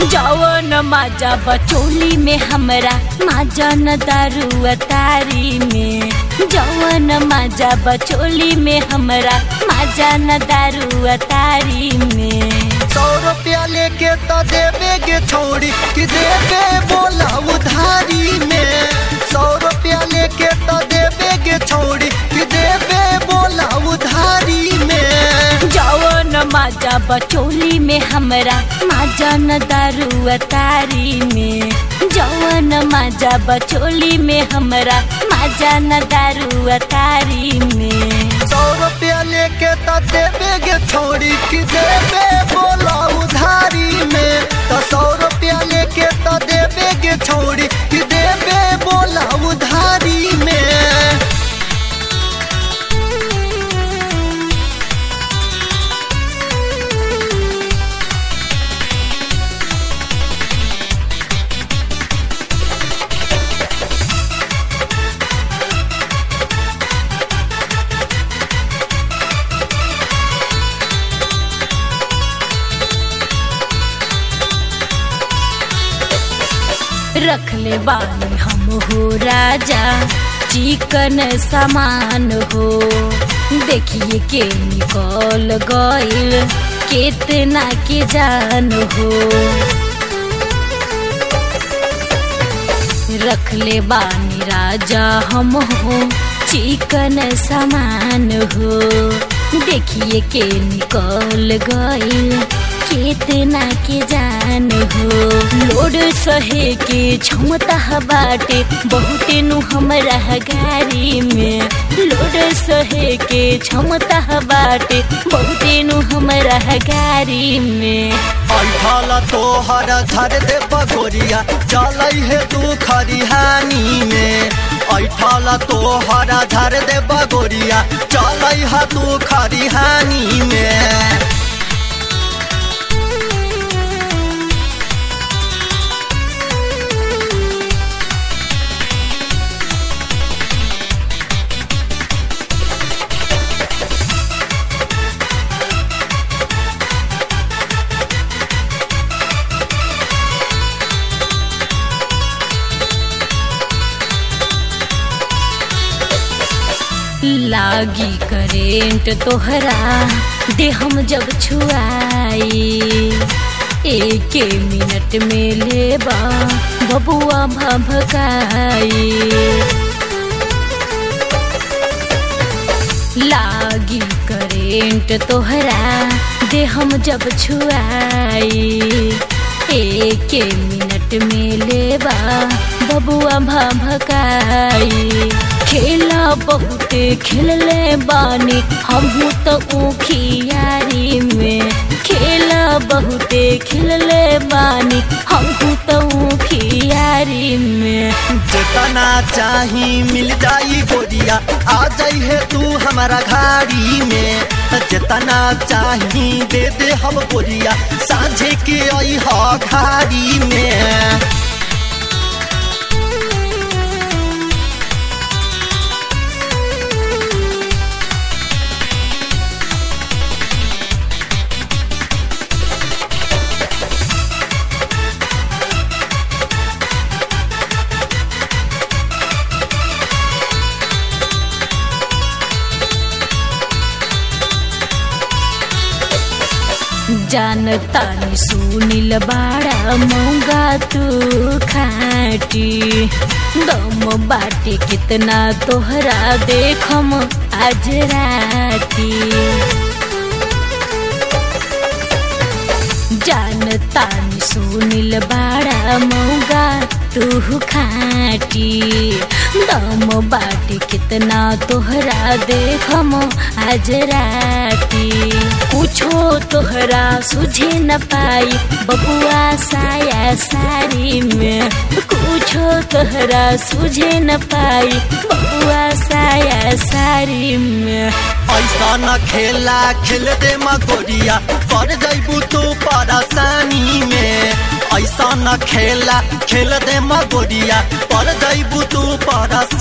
जवन माजा बचोली में हमरा माजा न दारू तारी में जवन माजा बचोली में हमरा माजा न दारू तारी में सौ रुपया लेके तो देवे गे छोड़ी कि देवे बोला उधारी में सौ रुपया लेके तो देवे गे छोड़ी कि देवे बोला उधारी में जवन माजा बचोली में हमरा माजा न दारू तारी में जवन माजा बचोली में हमरा माजा न दारू तारी में सौ रुपया लेके तो देवे गे छोड़ी कि देवे बोला उधारी में तो सौ रुपया लेके तो देवे गे छोड़ी कि देवे बोला उधारी में रख ले बानी हम हो राजा चिकन सामान हो देखिए के निकल गइल केतना के जान हो रख ले बानी राजा हम हो चिकन सामान हो देखिए के निकल गइल केतना के जान हो लोड सहे के क्षमता बाटे बहुते नु हमरा गाड़ी में लोड सहे के क्षमता बाटे बहुते नु हमरा गाड़ी में ऐठल तोहर धर दे बगोरिया चलै हे तू खरिहानी में ऐठल तोहर धर दे बगोरिया चलै हे तू खरिहानी में लागी करेंट तोहरा दे हम जब छुआई एक मिनट में लेबा बबुआ भभकाई लागी करेंट तोहरा दे हम जब छुआई एक मिनट में लेबा बबुआ भभकाई खेला बहुते खेलले बानी हमहू तो ऊखियारी में खेला बहुते खेलले बानी हमहू तो ऊखियारी में जितना चाही मिल जाई गोरिया आ जाई है तू हमारा घाड़ी में जितना चाही दे दे हम गोरिया साझे के आई हा घाड़ी में जानता नी सुनिल बाड़ा मोंगा तू खाटी दम बाटे कितना तोहरा देखम आज राती जानता नी सुनिल बाड़ा मोंगा तू खाटी दम बाटे कितना तोहरा देखम आज राती कुछो तोहरा सुझे न पाई बबुआ साया साड़ी में कुछो तोहरा सुझे न पाई बबुआ साया साड़ी में ऐसा न खेला खेल दे मगोरिया पड़ जैबू तू परेशानी में ऐसा न खेला खेल दे मगोरिया पड़ जैबू तू परेशानी